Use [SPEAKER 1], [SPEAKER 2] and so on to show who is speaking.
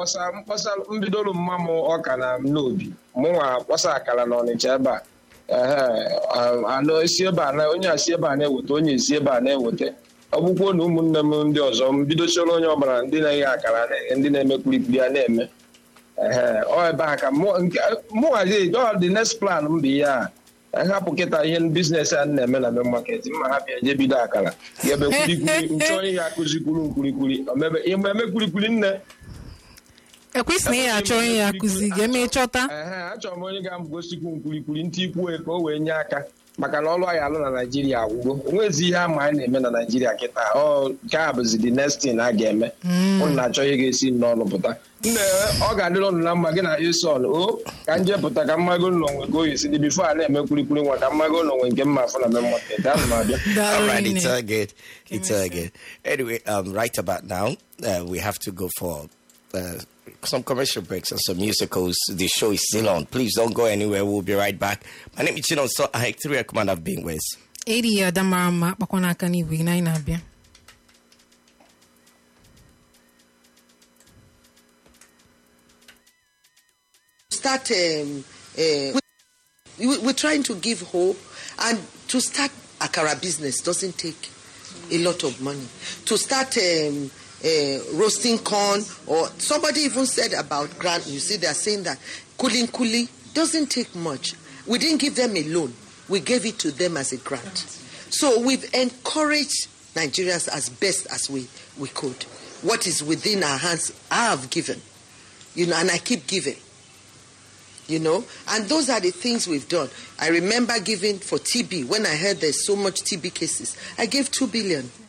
[SPEAKER 1] kpọsa mkpọsa mbidolu mma m ọka na m n'obi mụnwa kpọsa akara na ọnịcha ebe a ehe anụ esi ebe a na onye asi ebe a na-eweta onye esi ebe a na-eweta ọ bụkwuo na ụmụnne m ndị ọzọ m bidosioro onye ọbụla ndị na-eghe akara na-eghe ndị na-eme kwilikwili ya na-eme ehe ọ ebe a ka mụnwazi ọ dị next plan m bụ ihe a hapụ kịta ihe biznes a na-eme na main market mma hapụ eje bido akara ga-ebe kwilikwili nchọ ihe akụzikwuru nkwilikwili eme kwilikwili nne
[SPEAKER 2] ekwesịghị ya achọ onye ya akụzi ga-eme ịchọta
[SPEAKER 1] ehe achọrọ m onye ga-amụgosikwu nkwilikwili ntị ikwue ka o wee nye aka maka na ọlụ anyị alụ na naijiria agwụgo onwezi ihe ama anyị na-eme na naijiria kịta ọ nke a bụzi the next thing a ga-eme ụnụ na-achọ ihe ga-esi n'ọnụ pụta nne ọ ga-adịrị ụnụ na mma gị na ison o ka m jee pụta ka mmago ụlọ nwe ka oyi si dị bifo a na-eme kwilikwili nwa ka mmago ụlọ nwe nke mma afọ na mme market ahụ m abịa
[SPEAKER 3] All right, it's all good. It's all good. Anyway, um, right about now, uh, we have to go for uh, some commercial breaks and some musicals. The show is still on. Please don't go anywhere. We'll be right back. My name is Chinon So I three command I've been with.
[SPEAKER 2] eri ya ada mara mma kpakwa n'aka n'igwe na anyị na-abịa
[SPEAKER 4] start um, uh, we, we're trying to give hope and to start akara business doesn't take a lot of money to start um, uh, roasting corn or somebody even said about grant you see they're saying that cooling coolie doesn't take much we didn't give them a loan we gave it to them as a grant so we've encouraged nigerians as best as we, we could what is within our hands i have given you know and i keep giving you know and those are the things we've done i remember giving for tb when i heard there's so much tb cases i gave 2 billion